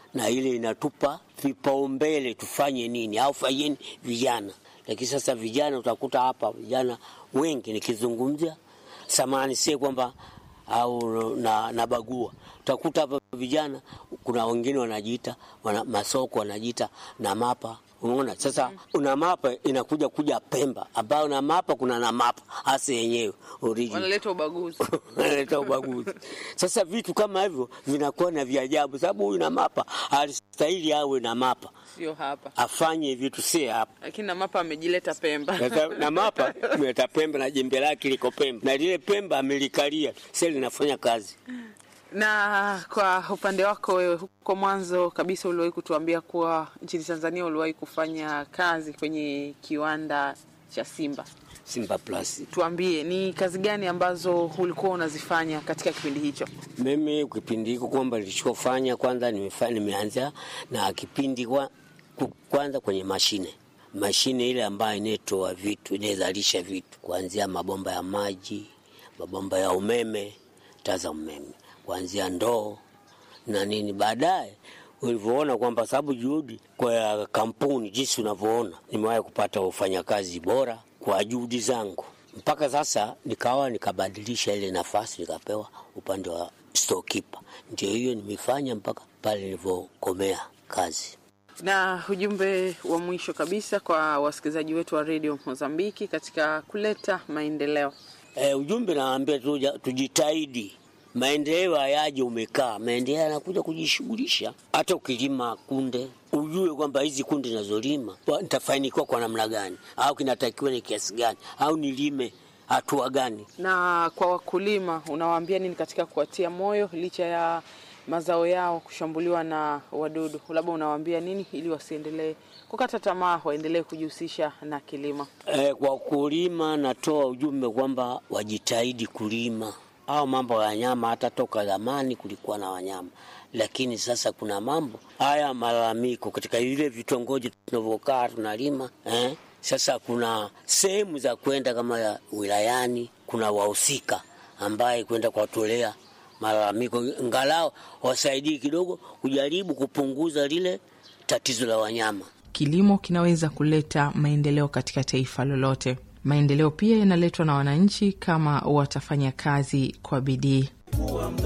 na ile inatupa vipaumbele tufanye nini au fanyeni vijana. Lakini sasa vijana utakuta hapa vijana wengi nikizungumzia samani, sie kwamba au na, na bagua utakuta hapa vijana, kuna wengine wanajiita wana, masoko wanajiita na mapa Umeona sasa, una mapa inakuja kuja Pemba, ambayo na mapa kuna na mapa hasa yenyewe original Wanaleta ubaguzi. wanaleta ubaguzi. Sasa vitu kama hivyo vinakuwa na vya ajabu, sababu huyu na mapa alistahili awe na mapa Sio hapa. afanye vitu si hapa. Lakini na mapa amejileta Pemba. Sasa na mapa mleta Pemba na jembe lake liko Pemba na lile Pemba amelikalia sasa linafanya kazi. Na kwa upande wako wewe, huko mwanzo kabisa uliwahi kutuambia kuwa nchini Tanzania uliwahi kufanya kazi kwenye kiwanda cha Simba. Simba Plus. Tuambie ni kazi gani ambazo ulikuwa unazifanya katika kipindi hicho? Mimi kipindi hiko kwamba nilichofanya kwanza, nimefanya nimeanza na kipindi kwa, ku- kwanza kwenye mashine mashine ile ambayo inaitoa vitu inayozalisha vitu kuanzia mabomba ya maji, mabomba ya umeme, taa za umeme, kuanzia ndoo na nini. Baadaye ulivyoona kwamba sababu juhudi kwa kampuni jinsi unavyoona, nimewahi kupata wafanyakazi bora kwa juhudi zangu, mpaka sasa nikawa nikabadilisha ile nafasi nikapewa upande wa storekeeper. Ndio hiyo nimefanya mpaka pale nilivyokomea kazi. Na ujumbe wa mwisho kabisa kwa wasikilizaji wetu wa redio Mozambiki katika kuleta maendeleo. E, ujumbe naambia tuja, tujitahidi. Maendeleo hayaje umekaa, maendeleo yanakuja kujishughulisha. Hata ukilima kunde, ujue kwamba hizi kunde nazolima wa- nitafanikiwa kwa namna gani, au kinatakiwa ni kiasi gani, au nilime hatua gani. Na kwa wakulima unawaambia nini katika kuwatia moyo licha ya mazao yao kushambuliwa na wadudu? Labda unawaambia nini ili wasiendelee kukata tamaa, waendelee kujihusisha na kilimo? E, kwa kulima natoa ujumbe kwamba wajitahidi kulima au mambo ya wanyama. Hata toka zamani kulikuwa na wanyama, lakini sasa kuna mambo haya malalamiko katika vile vitongoji tunavyokaa tunalima eh? Sasa kuna sehemu za kwenda kama ya wilayani, kuna wahusika ambaye kwenda kuwatolea malalamiko, ngalao wasaidii kidogo kujaribu kupunguza lile tatizo la wanyama. Kilimo kinaweza kuleta maendeleo katika taifa lolote. Maendeleo pia yanaletwa na wananchi kama watafanya kazi kwa bidii.